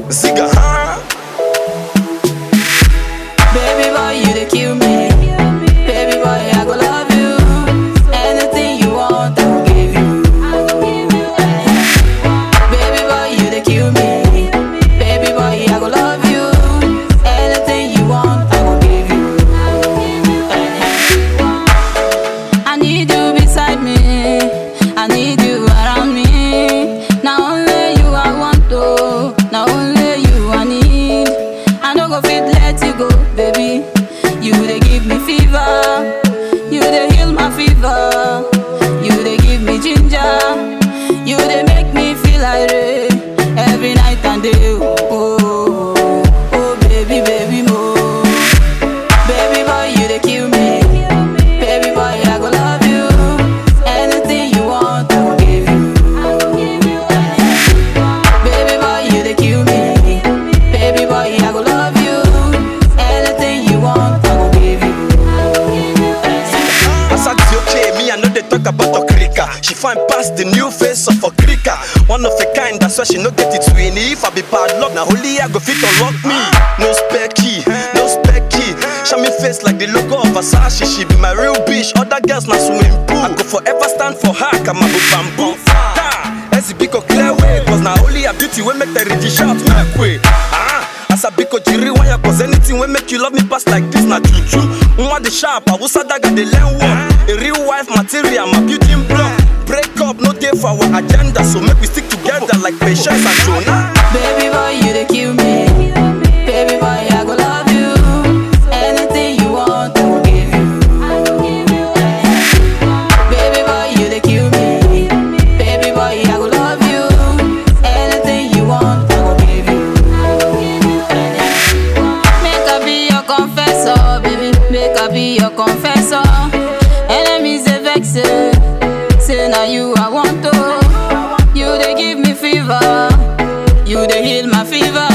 Ziga, huh? Baby boy, you dey kill me. Baby boy, I go love you. Anything you want, I will give you. Baby boy, you dey kill me. Baby boy, I go love you. Anything you want, I will give you. I need you beside me. I need you around me. Now only you I want to. Now only you I need. I no go fit let you go, baby. You dey give me fever. You dey heal my fever. You dey give me ginger. You dey make me feel irate every night and day. Oh, oh, oh, baby, baby, mo. Baby boy, you dey kill me. Baby boy, I go love you. Anything you want, I will give you. Baby boy, you dey kill me. Baby boy, I go love you. Anything you want, I will give you. As I dey okay, me I know they talk about Okrika. She find past the new face of Okrika. One of a kind, that's why she no get it win. If I be bad luck, now only I go fit unlock me. No spare key, no spare key. Show me face like the logo of Versace. She be my real bitch. Other girls na swimming pool. I go forever stand for her, come up bamboo. Ha! Ezibiko clear way, cause now only a beauty will make the rich shout make way. Ah! As a biko jiri wire cause anything will make you love me pass like this na juju Nwa the sharp, awusa daga the learn work A real wife material, my beauty in block Break up, no day for our agenda So make we stick together like patience and Jonah Baby boy, you dey kill me. Baby boy, I go love you. Anything you want, I will give you. Baby boy, you dey kill me. Baby boy, I go love you. Anything you want, I will give you. Make I be your confessor, baby. Make I be your confessor. Enemies they vex, say, say now you I want to. You they give me fever. You they heal my fever.